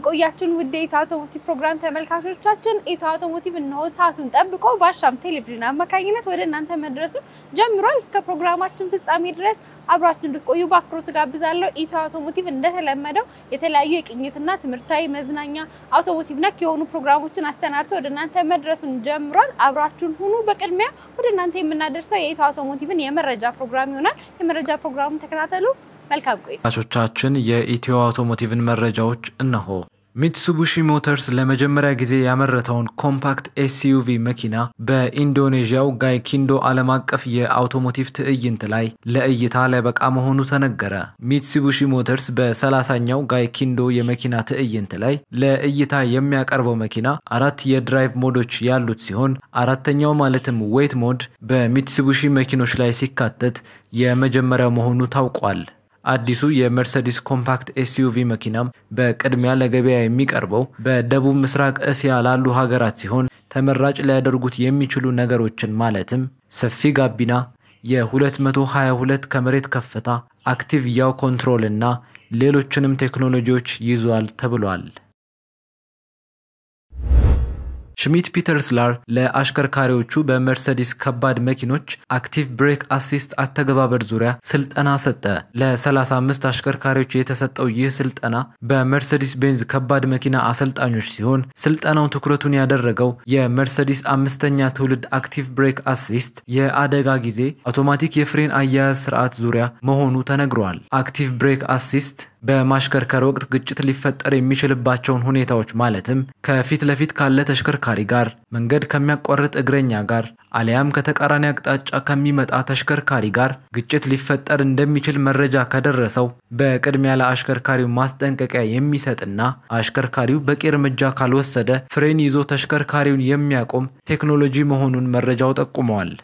ቆያችን ውድ የኢትዮ አውቶሞቲቭ ፕሮግራም ተመልካቾቻችን፣ ኢትዮ አውቶሞቲቭ እነሆ ሰዓቱን ጠብቆ በአሻም ቴሌቪዥን አማካኝነት ወደ እናንተ መድረሱ ጀምሯል። እስከ ፕሮግራማችን ፍጻሜ ድረስ አብራችሁ እንድትቆዩ በአክብሮት ጋብዛለሁ። ኢትዮ አውቶሞቲቭ እንደተለመደው የተለያዩ የቅኝትና ትምህርታዊ፣ መዝናኛ፣ አውቶሞቲቭ ነክ የሆኑ ፕሮግራሞችን አሰናድቶ ወደ እናንተ መድረሱን ጀምሯል። አብራችሁን ሁኑ። በቅድሚያ ወደ እናንተ የምናደርሰው የኢትዮ አውቶሞቲቭን የመረጃ ፕሮግራም ይሆናል። የመረጃ ፕሮግራሙን ተከታተሉ። መልካም ቆይታ። ቻችን የኢትዮ አውቶሞቲቭን መረጃዎች እነሆ። ሚትሱቡሺ ሞተርስ ለመጀመሪያ ጊዜ ያመረተውን ኮምፓክት ኤስዩቪ መኪና በኢንዶኔዥያው ጋይኪንዶ ዓለም አቀፍ የአውቶሞቲቭ ትዕይንት ላይ ለእይታ ሊያበቃ መሆኑ ተነገረ። ሚትሱቡሺ ሞተርስ በሰላሳኛው ጋይኪንዶ የመኪና ትዕይንት ላይ ለእይታ የሚያቀርበው መኪና አራት የድራይቭ ሞዶች ያሉት ሲሆን አራተኛው ማለትም ዌት ሞድ በሚትሱቡሺ መኪኖች ላይ ሲካተት የመጀመሪያው መሆኑ ታውቋል። አዲሱ የመርሰዲስ ኮምፓክት ኤስዩቪ መኪናም በቅድሚያ ለገበያ የሚቀርበው በደቡብ ምስራቅ እስያ ላሉ ሀገራት ሲሆን ተመራጭ ሊያደርጉት የሚችሉ ነገሮችን ማለትም ሰፊ ጋቢና፣ የ222 ከመሬት ከፍታ፣ አክቲቭ ያው ኮንትሮል እና ሌሎችንም ቴክኖሎጂዎች ይዟል ተብሏል። ሽሚት ፒተርስላር ለአሽከርካሪዎቹ በመርሰዲስ ከባድ መኪኖች አክቲቭ ብሬክ አሲስት አተገባበር ዙሪያ ስልጠና ሰጠ። ለ35 አሽከርካሪዎች የተሰጠው ይህ ስልጠና በመርሰዲስ ቤንዝ ከባድ መኪና አሰልጣኞች ሲሆን ስልጠናው ትኩረቱን ያደረገው የመርሰዲስ አምስተኛ ትውልድ አክቲቭ ብሬክ አሲስት የአደጋ ጊዜ አውቶማቲክ የፍሬን አያያዝ ስርዓት ዙሪያ መሆኑ ተነግሯል። አክቲቭ ብሬክ አሲስት በማሽከርከር ወቅት ግጭት ሊፈጠር የሚችልባቸውን ሁኔታዎች ማለትም ከፊት ለፊት ካለ ተሽከርካሪ ጋር፣ መንገድ ከሚያቋርጥ እግረኛ ጋር አሊያም ከተቃራኒ አቅጣጫ ከሚመጣ ተሽከርካሪ ጋር ግጭት ሊፈጠር እንደሚችል መረጃ ከደረሰው በቅድሚያ ለአሽከርካሪው ማስጠንቀቂያ የሚሰጥና አሽከርካሪው በቂ እርምጃ ካልወሰደ ፍሬን ይዞ ተሽከርካሪውን የሚያቆም ቴክኖሎጂ መሆኑን መረጃው ጠቁመዋል።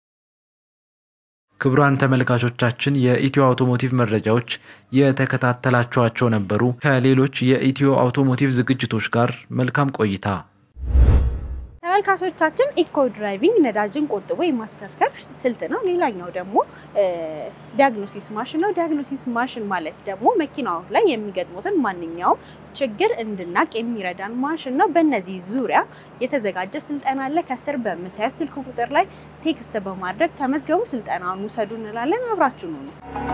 ክቡራን ተመልካቾቻችን የኢትዮ አውቶሞቲቭ መረጃዎች የተከታተላችኋቸው ነበሩ። ከሌሎች የኢትዮ አውቶሞቲቭ ዝግጅቶች ጋር መልካም ቆይታ። ተመልካቾቻችን ኢኮ ድራይቪንግ ነዳጅን ቆጥቦ የማሽከርከር ስልት ነው። ሌላኛው ደግሞ ዲያግኖሲስ ማሽን ነው። ዲያግኖሲስ ማሽን ማለት ደግሞ መኪናው ላይ የሚገጥሙትን ማንኛውም ችግር እንድናቅ የሚረዳን ማሽን ነው። በእነዚህ ዙሪያ የተዘጋጀ ስልጠና አለ። ከስር በምታዩት ስልክ ቁጥር ላይ ቴክስት በማድረግ ተመዝገቡ፣ ስልጠናውን ውሰዱ እንላለን። አብራችሁ ነው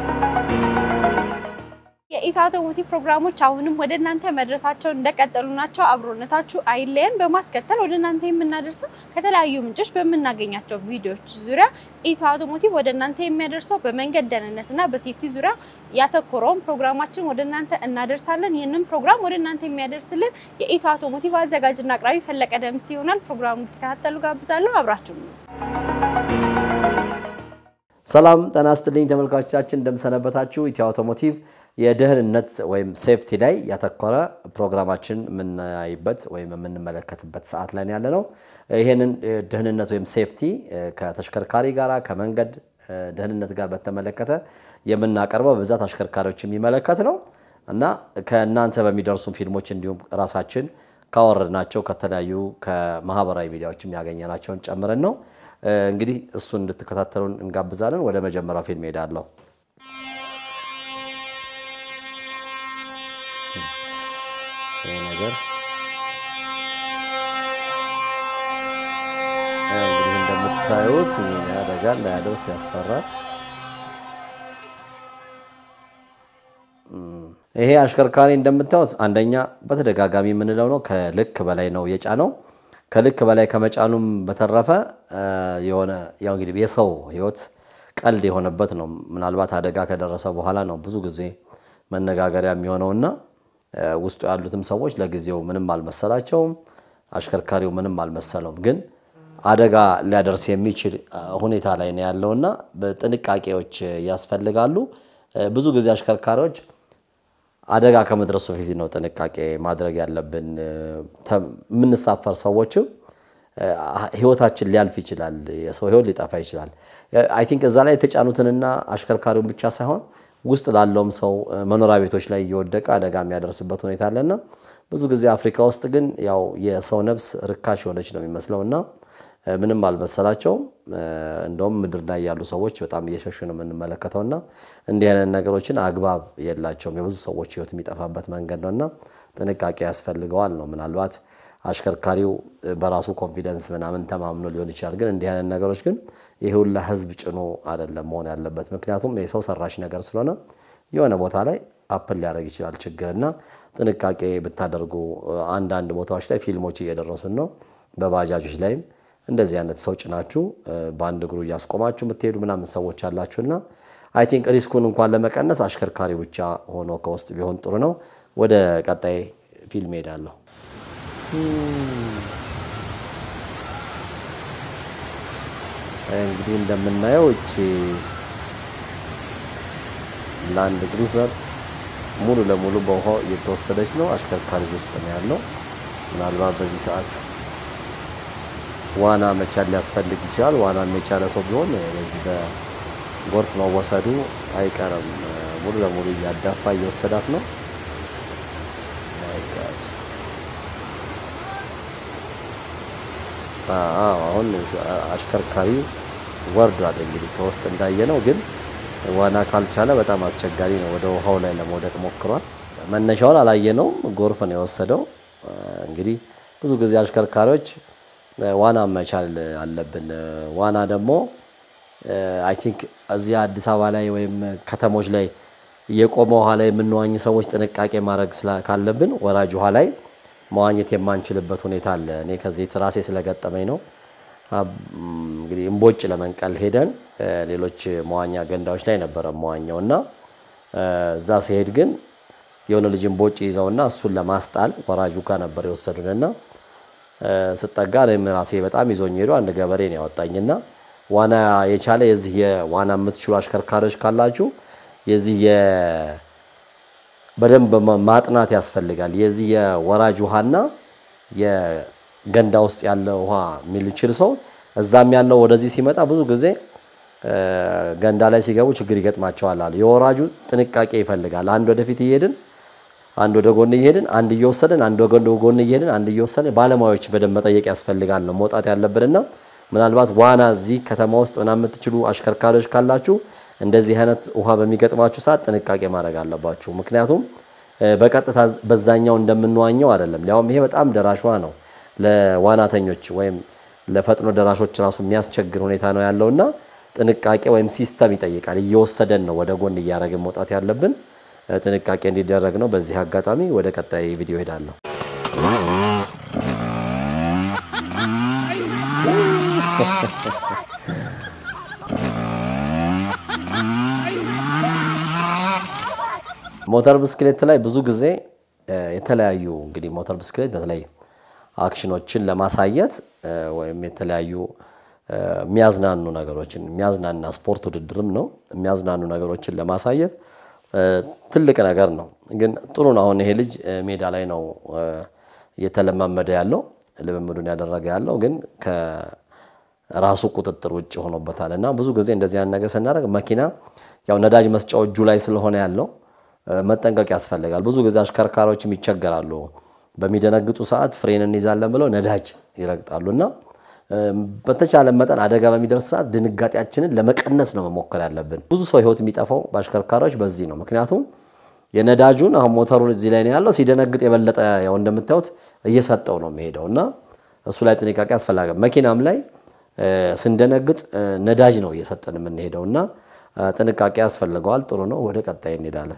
የኢትዮ አውቶሞቲቭ ፕሮግራሞች አሁንም ወደ እናንተ መድረሳቸውን እንደቀጠሉ ናቸው። አብሮነታችሁ አይለየን። በማስከተል ወደ እናንተ የምናደርሰው ከተለያዩ ምንጮች በምናገኛቸው ቪዲዮዎች ዙሪያ ኢትዮ አውቶሞቲቭ ወደ እናንተ የሚያደርሰው በመንገድ ደህንነትና በሴፍቲ ዙሪያ ያተኮረውን ፕሮግራማችን ወደ እናንተ እናደርሳለን። ይህንን ፕሮግራም ወደ እናንተ የሚያደርስልን የኢትዮ አውቶሞቲቭ አዘጋጅና አቅራቢ ፈለቀ ደምስ ይሆናል። ፕሮግራሙ እንድትከታተሉ ጋብዛለሁ። አብራችሁ ነው። ሰላም ጤና ይስጥልኝ ተመልካቾቻችን፣ እንደምሰነበታችሁ። ኢትዮ አውቶሞቲቭ የደህንነት ወይም ሴፍቲ ላይ ያተኮረ ፕሮግራማችን የምናይበት ወይም የምንመለከትበት ሰዓት ላይ ያለ ነው። ይህንን ደህንነት ወይም ሴፍቲ ከተሽከርካሪ ጋር ከመንገድ ደህንነት ጋር በተመለከተ የምናቀርበው በብዛት አሽከርካሪዎች የሚመለከት ነው እና ከእናንተ በሚደርሱ ፊልሞች እንዲሁም ራሳችን ካወረድናቸው ከተለያዩ ከማህበራዊ ሚዲያዎችም ያገኘናቸውን ጨምረን ነው። እንግዲህ እሱን እንድትከታተሉን እንጋብዛለን። ወደ መጀመሪያው ፊልም ሄዳለሁ። ይህ ነገር እንግዲህ እንደምታዩት ይህ አደጋ እንዳያደርስ ያስፈራል። ይሄ አሽከርካሪ እንደምታዩት አንደኛ በተደጋጋሚ የምንለው ነው፣ ከልክ በላይ ነው የጫነው። ከልክ በላይ ከመጫኑም በተረፈ የሆነ ያው እንግዲህ የሰው ሕይወት ቀልድ የሆነበት ነው። ምናልባት አደጋ ከደረሰ በኋላ ነው ብዙ ጊዜ መነጋገሪያ የሚሆነውና ውስጡ ያሉትም ሰዎች ለጊዜው ምንም አልመሰላቸውም፣ አሽከርካሪው ምንም አልመሰለውም። ግን አደጋ ሊያደርስ የሚችል ሁኔታ ላይ ነው ያለውና ጥንቃቄዎች ያስፈልጋሉ። ብዙ ጊዜ አሽከርካሪዎች አደጋ ከመድረሱ በፊት ነው ጥንቃቄ ማድረግ ያለብን። የምንሳፈር ሰዎችም ህይወታችን ሊያልፍ ይችላል፣ የሰው ህይወት ሊጠፋ ይችላል። አይ ቲንክ እዛ ላይ የተጫኑትንና አሽከርካሪውን ብቻ ሳይሆን ውስጥ ላለውም ሰው መኖሪያ ቤቶች ላይ እየወደቀ አደጋ የሚያደርስበት ሁኔታ አለና ብዙ ጊዜ አፍሪካ ውስጥ ግን ያው የሰው ነፍስ ርካሽ የሆነች ነው የሚመስለውና ምንም አልመሰላቸውም። እንደውም ምድር ላይ ያሉ ሰዎች በጣም እየሸሹ ነው የምንመለከተውና እንዲህ አይነት ነገሮችን አግባብ የላቸውም። የብዙ ሰዎች ህይወት የሚጠፋበት መንገድ ነውና ጥንቃቄ ያስፈልገዋል ነው። ምናልባት አሽከርካሪው በራሱ ኮንፊደንስ ምናምን ተማምኖ ሊሆን ይችላል። ግን እንዲህ አይነት ነገሮች ግን ይህ ሁላ ህዝብ ጭኖ አይደለም መሆን ያለበት። ምክንያቱም የሰው ሰራሽ ነገር ስለሆነ የሆነ ቦታ ላይ አፕል ሊያደርግ ይችላል ችግር እና ጥንቃቄ ብታደርጉ አንዳንድ ቦታዎች ላይ ፊልሞች እየደረሱን ነው። በባጃጆች ላይም እንደዚህ አይነት ሰው ጭናችሁ በአንድ እግሩ እያስቆማችሁ የምትሄዱ ምናምን ሰዎች አላችሁና አይ ቲንክ ሪስኩን እንኳን ለመቀነስ አሽከርካሪ ብቻ ሆኖ ከውስጥ ቢሆን ጥሩ ነው። ወደ ቀጣይ ፊልም ሄዳለሁ። እንግዲህ እንደምናየው እቺ ላንድ ክሩዘር ሙሉ ለሙሉ በውሃው እየተወሰደች ነው። አሽከርካሪ ውስጥ ነው ያለው። ምናልባት በዚህ ሰዓት ዋና መቻል ሊያስፈልግ ይችላል። ዋና የቻለ ሰው ቢሆን በዚህ በጎርፍ መወሰዱ አይቀርም። ሙሉ ለሙሉ እያዳፋ እየወሰዳት ነው። አሁን አሽከርካሪው ወርዷል። እንግዲህ ከውስጥ እንዳየ ነው ግን ዋና ካልቻለ በጣም አስቸጋሪ ነው። ወደ ውሃው ላይ ለመውደቅ ሞክሯል። መነሻውን አላየነውም። ጎርፍ ነው የወሰደው። እንግዲህ ብዙ ጊዜ አሽከርካሪዎች ዋና መቻል አለብን። ዋና ደግሞ አይ ቲንክ እዚህ አዲስ አበባ ላይ ወይም ከተሞች ላይ የቆመ ውሃ ላይ የምንዋኝ ሰዎች ጥንቃቄ ማድረግ ካለብን ወራጅ ውሃ ላይ መዋኘት የማንችልበት ሁኔታ አለ። እኔ ከዚህ ራሴ ስለገጠመኝ ነው። እንግዲህ እምቦጭ ለመንቀል ሄደን ሌሎች መዋኛ ገንዳዎች ላይ ነበረ መዋኛው እና እዛ ሲሄድ ግን የሆነ ልጅ እምቦጭ ይዘውና እሱን ለማስጣል ወራጁ ጋር ነበር የወሰዱንና ስጠጋ እኔም ራሴ በጣም ይዞኝ ሄዱ። አንድ ገበሬ ነው ያወጣኝና ዋና የቻለ የዚህ የዋና የምትችሉ አሽከርካሪዎች ካላችሁ የዚህ በደንብ ማጥናት ያስፈልጋል። የዚህ የወራጅ ውሃና የገንዳ ውስጥ ያለ ውሃ የሚችል ሰው እዛም ያለው ወደዚህ ሲመጣ ብዙ ጊዜ ገንዳ ላይ ሲገቡ ችግር ይገጥማቸዋል አሉ። የወራጁ ጥንቃቄ ይፈልጋል። አንድ ወደፊት እየሄድን አንድ ወደ ጎን እየሄድን አንድ እየወሰድን አንድ ወደ ጎን እየሄድን አንድ እየወሰድን ባለሙያዎች በደንብ መጠየቅ ያስፈልጋል ነው መውጣት ያለብንና ምናልባት ዋና እዚህ ከተማ ውስጥ ምናምን የምትችሉ አሽከርካሪዎች ካላችሁ እንደዚህ አይነት ውሃ በሚገጥማችሁ ሰዓት ጥንቃቄ ማድረግ አለባችሁ። ምክንያቱም በቀጥታ በዛኛው እንደምንዋኘው አይደለም። ሊያውም ይሄ በጣም ደራሽ ውሃ ነው። ለዋናተኞች ወይም ለፈጥኖ ደራሾች ራሱ የሚያስቸግር ሁኔታ ነው ያለውና ጥንቃቄ ወይም ሲስተም ይጠይቃል። እየወሰደን ነው ወደ ጎን እያደረግን መውጣት ያለብን። ጥንቃቄ እንዲደረግ ነው። በዚህ አጋጣሚ ወደ ቀጣይ ቪዲዮ ሄዳለሁ። ሞተር ብስክሌት ላይ ብዙ ጊዜ የተለያዩ እንግዲህ ሞተር ብስክሌት በተለይ አክሽኖችን ለማሳየት ወይም የተለያዩ የሚያዝናኑ ነገሮችን የሚያዝናና ስፖርት ውድድርም ነው። የሚያዝናኑ ነገሮችን ለማሳየት ትልቅ ነገር ነው። ግን ጥሩ ነው። አሁን ይሄ ልጅ ሜዳ ላይ ነው እየተለማመደ ያለው ልምምዱን ያደረገ ያለው ግን ከራሱ ቁጥጥር ውጭ ሆኖበታል። እና ብዙ ጊዜ እንደዚህ አይነት ነገር ስናደርግ መኪና ያው ነዳጅ መስጫው እጁ ላይ ስለሆነ ያለው መጠንቀቅ ያስፈልጋል። ብዙ ጊዜ አሽከርካሪዎችም ይቸገራሉ። በሚደነግጡ ሰዓት ፍሬን እንይዛለን ብለው ነዳጅ ይረግጣሉ እና በተቻለ መጠን አደጋ በሚደርስ ሰዓት ድንጋጤያችንን ለመቀነስ ነው መሞከር ያለብን። ብዙ ሰው ሕይወት የሚጠፋው በአሽከርካሪዎች በዚህ ነው። ምክንያቱም የነዳጁን አሁን ሞተሩን እዚህ ላይ ነው ያለው። ሲደነግጥ የበለጠ ያው እንደምታዩት እየሰጠው ነው የሚሄደው እና እሱ ላይ ጥንቃቄ ያስፈልጋል። መኪናም ላይ ስንደነግጥ ነዳጅ ነው እየሰጠን የምንሄደው እና ጥንቃቄ ያስፈልገዋል። ጥሩ ነው። ወደ ቀጣይ እንሄዳለን።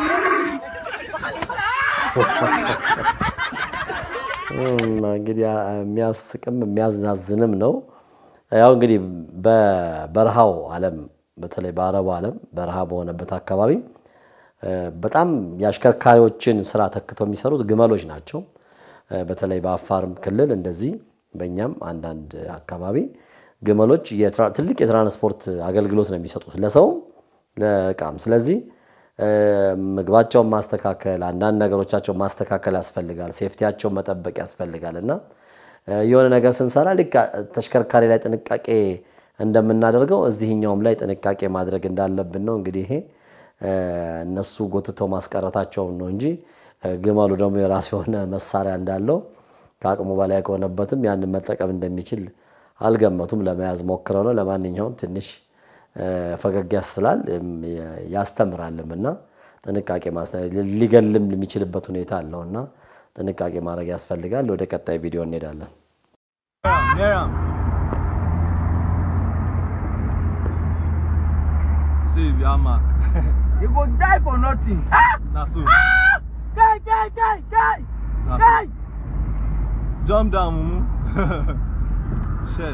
እንግዲህ የሚያስቅም የሚያዝናዝንም ነው። ያው እንግዲህ በበረሃው ዓለም በተለይ በአረቡ ዓለም በረሃ በሆነበት አካባቢ በጣም የአሽከርካሪዎችን ስራ ተክተው የሚሰሩት ግመሎች ናቸው። በተለይ በአፋርም ክልል እንደዚህ በእኛም አንዳንድ አካባቢ ግመሎች ትልቅ የትራንስፖርት አገልግሎት ነው የሚሰጡት ለሰውም ለእቃም። ስለዚህ ምግባቸውን ማስተካከል፣ አንዳንድ ነገሮቻቸውን ማስተካከል ያስፈልጋል። ሴፍቲያቸውን መጠበቅ ያስፈልጋል እና የሆነ ነገር ስንሰራ ልክ ተሽከርካሪ ላይ ጥንቃቄ እንደምናደርገው እዚህኛውም ላይ ጥንቃቄ ማድረግ እንዳለብን ነው። እንግዲህ ይሄ እነሱ ጎትተው ማስቀረታቸውን ነው እንጂ ግመሉ ደግሞ የራሱ የሆነ መሳሪያ እንዳለው ከአቅሙ በላይ ከሆነበትም ያንን መጠቀም እንደሚችል አልገመቱም። ለመያዝ ሞክረው ነው። ለማንኛውም ትንሽ ፈገግ ያስላል ያስተምራልም እና ጥንቃቄ ሊገልም የሚችልበት ሁኔታ አለው እና ጥንቃቄ ማድረግ ያስፈልጋል። ወደ ቀጣይ ቪዲዮ እንሄዳለን። Miriam. See, we are mark. You go die for nothing. Now, so, Guy, guy, guy, guy, now, guy. jump down, Mumu. Shit.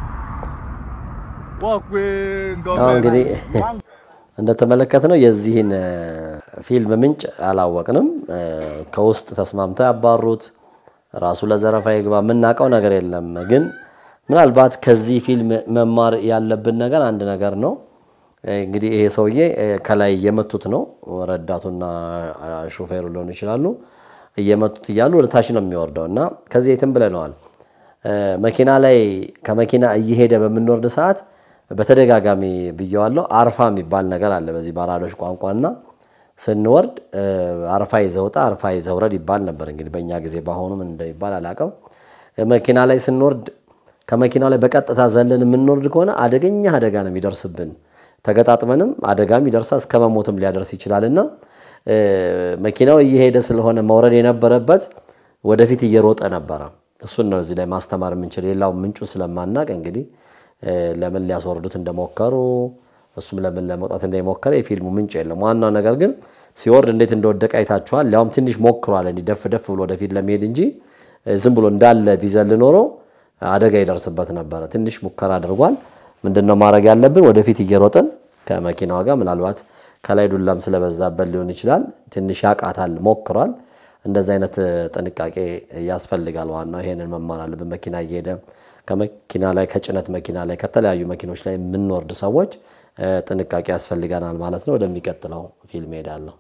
Walk with አሁን እንግዲህ government. እንደተመለከትነው የዚህን እ፣ ፊልም ምንጭ አላወቅንም። እ፣ ከውስጥ ተስማምተው ያባሩት ራሱ ለዘረፋ ይግባ የምናውቀው ነገር የለም። ግን ምናልባት ከዚህ ፊልም መማር ያለብን ነገር አንድ ነገር ነው። እ፣ እንግዲህ ይሄ ሰውዬ እ፣ ከላይ እየመቱት ነው። ረዳቱና አ፣ ሾፌሩ ሊሆኑ ይችላሉ። እየመቱት እያሉ ወደ ታች ነው የሚወርደው እና ከዚህ የትም ብለነዋል። እ፣ መኪና ላይ ከመኪና እየሄደ በምንወርድ ሰዓት በተደጋጋሚ ብየዋለሁ። አርፋ የሚባል ነገር አለ በዚህ በአራዶች ቋንቋና ስንወርድ እ፣ አርፋ ይዘውጣ አርፋ ይዘውረድ ይባል ነበር። እንግዲህ በእኛ ጊዜ በአሁኑ ምን እንደሚባል አላውቅም። እ፣ መኪና ላይ ስንወርድ ከመኪናው ላይ በቀጥታ ዘለን የምንወርድ ከሆነ አደገኛ አደጋ ነው የሚደርስብን። ተገጣጥመንም አደጋም ይደርሳል እስከ መሞትም ሊያደርስ ይችላልና እ፣ መኪናው እየሄደ ስለሆነ መውረድ የነበረበት ወደፊት እየሮጠ ነበረ። እሱን ነው እዚህ ላይ ማስተማር የምንችል። ሌላው ምንጩ ስለማናቅ እንግዲህ እ፣ ለምን ሊያስወርዱት እንደሞከሩ እሱም ለምን ለመውጣት እንደሞከረ የፊልሙ ምንጭ የለም። ዋናው ነገር ግን ሲወርድ እንዴት እንደወደቀ አይታችኋል። ሊያውም ትንሽ ሞክሯል እንዲህ ደፍ ደፍ ብሎ ወደፊት ለመሄድ እንጂ እ፣ ዝም ብሎ እንዳለ ቢዘል ኖሮ አደጋ ይደርስበት ነበረ። ትንሽ ሙከራ አድርጓል። ምንድን ነው ማድረግ ያለብን? ወደፊት እየሮጥን ከመኪናዋ ጋር ምናልባት ከላይ ዱላም ስለበዛበት ሊሆን ይችላል። ትንሽ ያቃታል፣ ሞክሯል። እንደዚህ አይነት እ፣ ጥንቃቄ ያስፈልጋል። ዋናው ይሄንን መማር አለብን። መኪና እየሄደ ከመኪና ላይ ከጭነት መኪና ላይ ከተለያዩ መኪኖች ላይ የምንወርድ ሰዎች እ፣ ጥንቃቄ ያስፈልገናል ማለት ነው። ወደሚቀጥለው ፊልም ሄዳለሁ።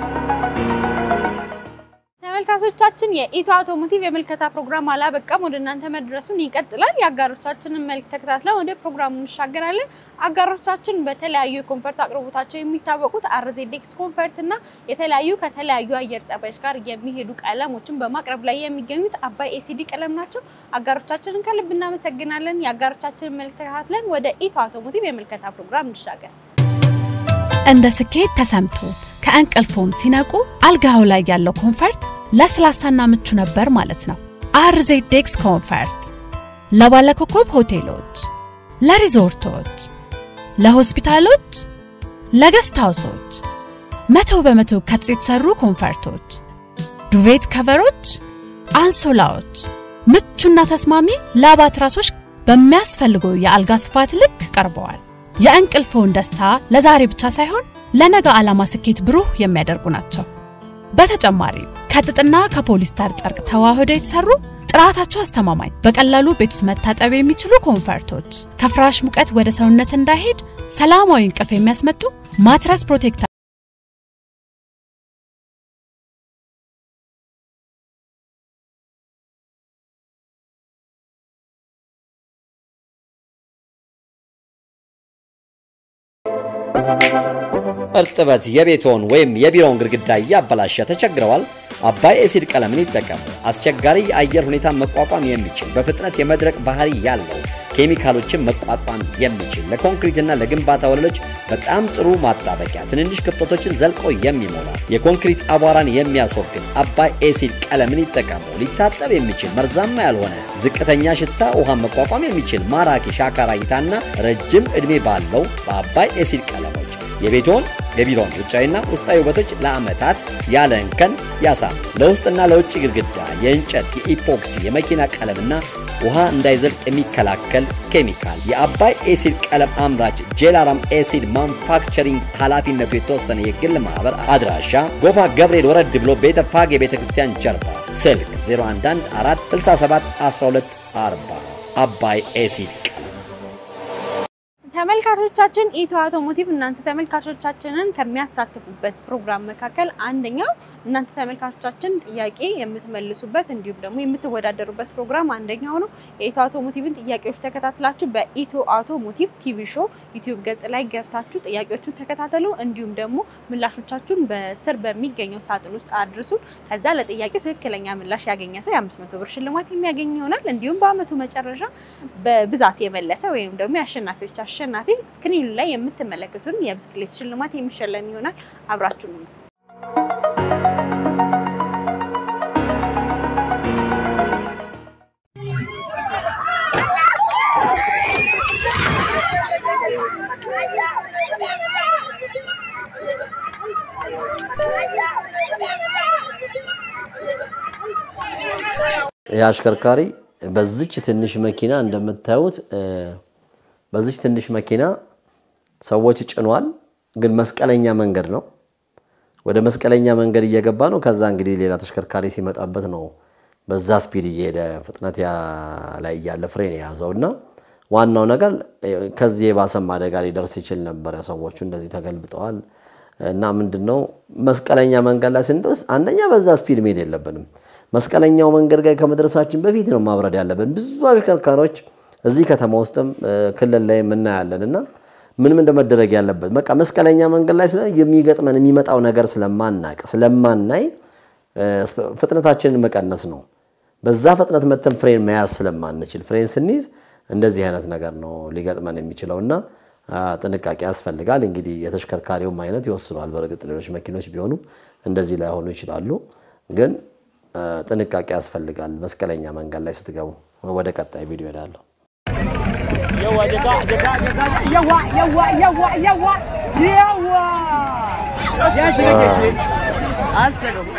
ተመልካቾቻችን የኢትዮ አውቶሞቲቭ የምልከታ ፕሮግራም አላበቃም፣ ወደ እናንተ መድረሱን ይቀጥላል። የአጋሮቻችንን መልክ ተከታትለን ወደ ፕሮግራሙ እንሻገራለን። አጋሮቻችን በተለያዩ የኮንፈርት አቅርቦታቸው የሚታወቁት አርዜዴክስ ኮንፈርት እና የተለያዩ ከተለያዩ አየር ጠባዮች ጋር የሚሄዱ ቀለሞችን በማቅረብ ላይ የሚገኙት አባይ ኤሲዲ ቀለም ናቸው። አጋሮቻችንን ከልብ እናመሰግናለን። የአጋሮቻችንን መልክ ተከታትለን ወደ ኢትዮ አውቶሞቲቭ የምልከታ ፕሮግራም እንሻገር። እንደ ስኬት ተሰምቶት ከእንቅልፎም ሲነቁ አልጋው ላይ ያለው ኮንፈርት ለስላሳና ምቹ ነበር ማለት ነው። አርዜዴክስ ኮንፈርት ለባለኮከብ ሆቴሎች፣ ለሪዞርቶች፣ ለሆስፒታሎች፣ ለገስት ሃውሶች መቶ በመቶ ከጥጥ የተሰሩ ኮንፈርቶች፣ ዱቬት ከቨሮች፣ አንሶላዎች፣ ምቹና ተስማሚ ላባ ትራሶች በሚያስፈልገው የአልጋ ስፋት ልክ ቀርበዋል። የእንቅልፍዎን ደስታ ለዛሬ ብቻ ሳይሆን ለነገ ዓላማ ስኬት ብሩህ የሚያደርጉ ናቸው። በተጨማሪም ከጥጥና ከፖሊስተር ጨርቅ ተዋህደው የተሰሩ ጥራታቸው አስተማማኝ፣ በቀላሉ ቤት ውስጥ መታጠብ የሚችሉ ኮንፈርቶች ከፍራሽ ሙቀት ወደ ሰውነት እንዳይሄድ ሰላማዊ እንቅልፍ የሚያስመጡ ማትረስ ፕሮቴክተር እርጥበት የቤትዎን ወይም የቢሮውን ግድግዳ እያበላሸ ተቸግረዋል? አባይ ኤሲድ ቀለምን ይጠቀሙ። አስቸጋሪ የአየር ሁኔታ መቋቋም የሚችል በፍጥነት የመድረቅ ባህሪ ያለው ኬሚካሎችን መቋቋም የሚችል ለኮንክሪትና ለግንባታ ወለሎች በጣም ጥሩ ማጣበቂያ፣ ትንንሽ ክፍተቶችን ዘልቆ የሚሞላ የኮንክሪት አቧራን የሚያስወግድ አባይ ኤሲድ ቀለምን ይጠቀሙ። ሊታጠብ የሚችል መርዛማ ያልሆነ ዝቅተኛ ሽታ ውሃን መቋቋም የሚችል ማራኪ ሻካራ እይታና ረጅም ዕድሜ ባለው በአባይ ኤሲድ ቀለሞች የቤቶን የቢሮን ውጫዊና ውስጣዊ ውበቶች ለዓመታት ያለ እንከን ያሳም ለውስጥና ለውጭ ግድግዳ የእንጨት፣ የኢፖክሲ፣ የመኪና ቀለምና ውሃ እንዳይዘልቅ የሚከላከል ኬሚካል የአባይ ኤሲድ ቀለም አምራች ጄላራም ኤሲድ ማኑፋክቸሪንግ ኃላፊነቱ የተወሰነ የግል ማህበር አድራሻ ጎፋ ገብርኤል ወረድ ብሎ ቤተ ፋጌ ቤተ ክርስቲያን ጀርባ ስልክ 0114671240 አባይ ኤሲድ ተመልካቾቻችን ኢትዮ አውቶሞቲቭ እናንተ ተመልካቾቻችንን ከሚያሳትፉበት ፕሮግራም መካከል አንደኛው እናንተ ተመልካቾቻችን ጥያቄ የምትመልሱበት እንዲሁም ደግሞ የምትወዳደሩበት ፕሮግራም አንደኛው ነው። የኢትዮ አውቶሞቲቭን ጥያቄዎች ተከታትላችሁ በኢትዮ አውቶሞቲቭ ቲቪ ሾው ዩቲዩብ ገጽ ላይ ገብታችሁ ጥያቄዎቹን ተከታተሉ። እንዲሁም ደግሞ ምላሾቻችሁን በስር በሚገኘው ሳጥን ውስጥ አድርሱ። ከዛ ለጥያቄው ትክክለኛ ምላሽ ያገኘ ሰው የአምስት መቶ ብር ሽልማት የሚያገኝ ይሆናል። እንዲሁም በአመቱ መጨረሻ በብዛት የመለሰ ወይም ደግሞ የአሸናፊዎች አሸናፊ ስክሪኑ ላይ የምትመለከቱን የብስክሌት ሽልማት የሚሸለም ይሆናል። አብራችሁ ነው። ይህ አሽከርካሪ በዚች ትንሽ መኪና እንደምታዩት እ፣ በዚች ትንሽ መኪና ሰዎች ጭኗል። ግን መስቀለኛ መንገድ ነው። ወደ መስቀለኛ መንገድ እየገባ ነው። ከዛ እንግዲህ ሌላ ተሽከርካሪ ሲመጣበት ነው በዛ ስፒድ እየሄደ ፍጥነት ያ- ላይ እያለ ፍሬን የያዘው እና ዋናው ነገር እ፣ ከዚህ የባሰም አደጋ ሊደርስ ይችል ነበረ። ሰዎቹ እንደዚህ ተገልብጠዋል እና ምንድን ነው መስቀለኛ መንገድ ላይ ስንደርስ አንደኛ በዛ ስፒድ መሄድ የለብንም። መስቀለኛው መንገድ ጋር ከመድረሳችን በፊት ነው ማብረድ ያለብን። ብዙ አሽከርካሪዎች እዚህ ከተማ ውስጥም እ፣ ክልል ላይ የምናያለን እና ምንም እንደመደረግ ያለበት በቃ መስቀለኛ መንገድ ላይ ስለ የሚገጥመን የሚመጣው ነገር ስለማናቅ ስለማናይ እ፣ ፍጥነታችንን መቀነስ ነው። በዛ ፍጥነት መተን ፍሬን መያዝ ስለማንችል ፍሬን ስንይዝ እንደዚህ አይነት ነገር ነው ሊገጥመን የሚችለው እና አ፣ ጥንቃቄ ያስፈልጋል። እንግዲህ የተሽከርካሪውም አይነት ይወስኗል። በእርግጥ ሌሎች መኪኖች ቢሆኑ እንደዚህ ላይሆኑ ይችላሉ፣ ግን አ፣ ጥንቃቄ ያስፈልጋል። መስቀለኛ መንገድ ላይ ስትገቡ። ወደ ቀጣይ ቪዲዮ እሄዳለሁ። Yawa jaka jaka jaka yawa yawa yawa yawa yawa. Ya shiga keke. Assalamu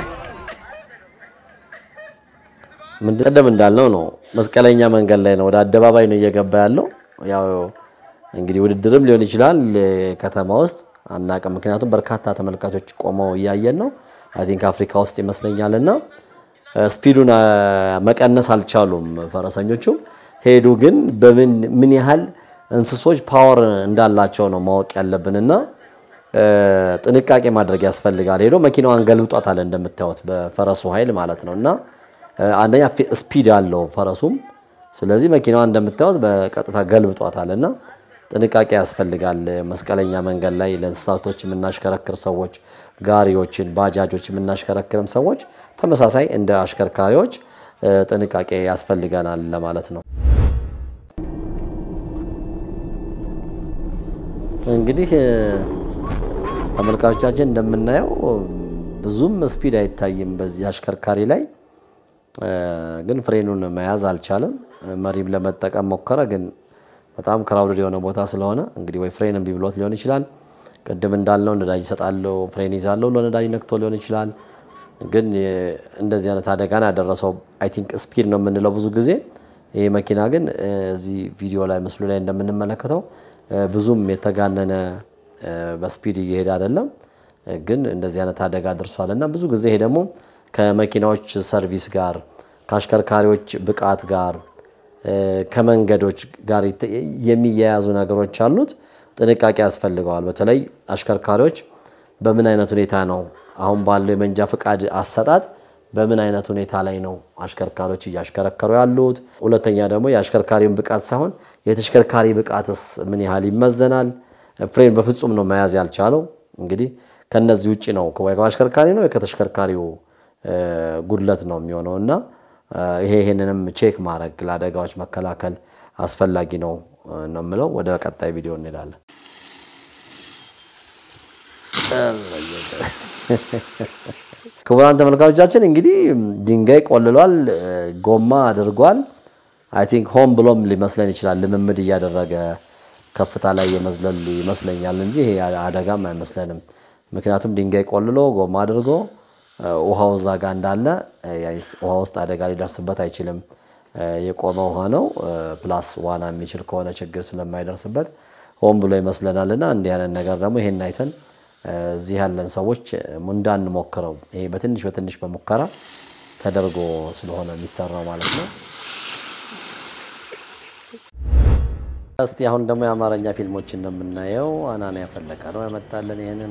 ምንድን ቀደም እንዳልነው ነው መስቀለኛ መንገድ ላይ ነው፣ ወደ አደባባይ ነው እየገባ ያለው። ያው እንግዲህ ውድድርም ሊሆን ይችላል እ፣ ከተማ ውስጥ አናውቅም። ምክንያቱም በርካታ ተመልካቾች ቆመው እያየን ነው። አይ ቲንክ አፍሪካ ውስጥ ይመስለኛል እና እ፣ ስፒዱን አ፣ መቀነስ አልቻሉም ፈረሰኞቹ። ሄዱ ግን በምን ምን ያህል እንስሶች ፓወር እንዳላቸው ነው ማወቅ ያለብንና እ፣ ጥንቃቄ ማድረግ ያስፈልጋል። ሄዶ መኪናዋን ገልብጧታል እንደምታዩት በፈረሱ ኃይል ማለት ነው እና እ፣ አንደኛ ፊ- ስፒድ አለው ፈረሱም። ስለዚህ መኪናዋ እንደምታዩት በቀጥታ ገልብጧታል እና ጥንቃቄ ያስፈልጋል። መስቀለኛ መንገድ ላይ ለእንስሳቶች የምናሽከረክር ሰዎች፣ ጋሪዎችን፣ ባጃጆች የምናሽከረክርም ሰዎች ተመሳሳይ እንደ አሽከርካሪዎች እ፣ ጥንቃቄ ያስፈልገናል ለማለት ነው። እንግዲህ እ፣ ተመልካቾቻችን እንደምናየው ብዙም ስፒድ አይታይም በዚህ አሽከርካሪ ላይ እ፣ ግን ፍሬኑን መያዝ አልቻለም። መሪም ለመጠቀም ሞከረ፣ ግን በጣም ክራውድድ የሆነ ቦታ ስለሆነ እንግዲህ ወይ ፍሬን እምቢ ብሎት ሊሆን ይችላል። ቅድም እንዳልነው ነዳጅ ይሰጣለሁ፣ ፍሬን ይዛለሁ ብሎ ነዳጅ ነክቶ ሊሆን ይችላል። ግን እ፣ እንደዚህ አይነት አደጋን ያደረሰው አይ ቲንክ ስፒድ ነው የምንለው ብዙ ጊዜ። ይህ መኪና ግን እ፣ እዚህ ቪዲዮ ላይ ምስሉ ላይ እንደምንመለከተው እ፣ ብዙም የተጋነነ እ፣ በስፒድ እየሄደ አይደለም ግን እንደዚህ አይነት አደጋ ደርሷል እና ብዙ ጊዜ ይሄ ደግሞ ከመኪናዎች ሰርቪስ ጋር ከአሽከርካሪዎች ብቃት ጋር እ፣ ከመንገዶች ጋር የተ- የሚያያዙ ነገሮች አሉት። ጥንቃቄ ያስፈልገዋል። በተለይ አሽከርካሪዎች በምን አይነት ሁኔታ ነው አሁን ባለው የመንጃ ፈቃድ አሰጣጥ በምን አይነት ሁኔታ ላይ ነው አሽከርካሪዎች እያሽከረከሩ ያሉት? ሁለተኛ ደግሞ የአሽከርካሪውን ብቃት ሳይሆን የተሽከርካሪ ብቃትስ ምን ያህል ይመዘናል? ፍሬን በፍጹም ነው መያዝ ያልቻለው። እንግዲህ ከነዚህ ውጭ ነው ወይ ከአሽከርካሪ ነው ወይ ከተሽከርካሪው እ፣ ጉድለት ነው የሚሆነው እና እ፣ ይሄ ይሄንንም ቼክ ማድረግ ለአደጋዎች መከላከል አስፈላጊ ነው እ፣ ነው የምለው። ወደ ቀጣይ ቪዲዮ እንሄዳለን። ክቡራን ተመልካቾቻችን እንግዲህ ድንጋይ ቆልሏል፣ እ፣ ጎማ አድርጓል። አይ ቲንክ ሆም ብሎም ሊመስለን ይችላል። ልምምድ እያደረገ ከፍታ ላይ የመዝለል ይመስለኛል እንጂ ይሄ አደጋም አይመስለንም። ምክንያቱም ድንጋይ ቆልሎ ጎማ አድርጎ እ፣ ውሃው እዛ ጋ እንዳለ እ፣ ያይስ- ውሃ ውስጥ አደጋ ሊደርስበት አይችልም። እ፣ የቆመ ውሃ ነው። እ፣ ፕላስ ዋና የሚችል ከሆነ ችግር ስለማይደርስበት ሆን ብሎ ይመስለናል እና እንዲህ አይነት ነገር ደግሞ ይሄን አይተን እ፣ እዚህ ያለን ሰዎች እ፣ እንዳንሞክረው ይሄ በትንሽ በትንሽ በሙከራ ተደርጎ ስለሆነ የሚሰራው ማለት ነው። እስቲ አሁን ደግሞ የአማርኛ ፊልሞችን ነው የምናየው። አናንያ ፈለቀ ነው ያመጣልን ይሄንን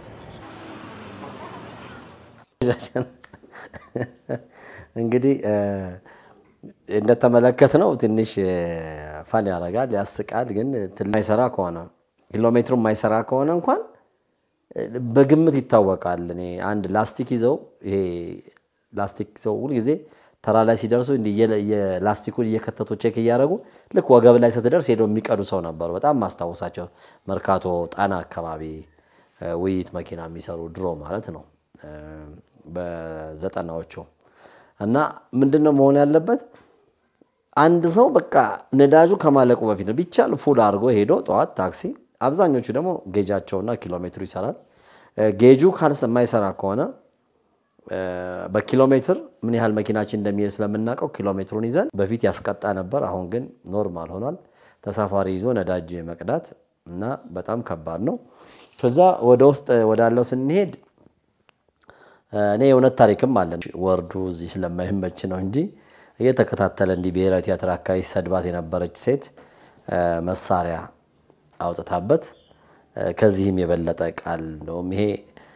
እንግዲህ እንደተመለከት ነው ትንሽ ፋን ያደርጋል፣ ያስቃል። ግን ትል ማይሰራ ከሆነ ኪሎ ሜትሩ የማይሰራ ከሆነ እንኳን በግምት ይታወቃል። እኔ አንድ ላስቲክ ይዘው ይሄ ላስቲክ ይዘው ሁልጊዜ ተራ ላይ ሲደርሱ እንዲህ እየ- የላስቲኩን እየከተቱ ቼክ እያደረጉ ልክ ወገብ ላይ ስትደርስ ሄደው የሚቀዱ ሰው ነበሩ። በጣም ማስታወሳቸው መርካቶ ጣና አካባቢ እ፣ ውይይት መኪና የሚሰሩ ድሮ ማለት ነው እ፣ በዘጠናዎቹ እና ምንድን ነው መሆን ያለበት አንድ ሰው በቃ ነዳጁ ከማለቁ በፊት ነው ቢቻል ፉል አድርጎ ሄዶ ጠዋት ታክሲ፣ አብዛኞቹ ደግሞ ጌጃቸውና ኪሎ ሜትሩ ይሰራል። እ፣ ጌጁ ካልስ የማይሰራ ከሆነ በኪሎ ሜትር ምን ያህል መኪናችን እንደሚሄድ ስለምናውቀው ኪሎ ሜትሩን ይዘን በፊት ያስቀጣ ነበር። አሁን ግን ኖርማል ሆኗል። ተሳፋሪ ይዞ ነዳጅ መቅዳት እና በጣም ከባድ ነው። ከዛ ወደ ውስጥ ወዳለው ስንሄድ እኔ የእውነት ታሪክም አለን። ወርዱ እዚህ ስለማይመች ነው እንጂ እየተከታተለ እንዲህ ብሔራዊ ቲያትር አካባቢ ሰድባት የነበረች ሴት መሳሪያ አውጥታበት ከዚህም የበለጠ ቃል እንደውም ይሄ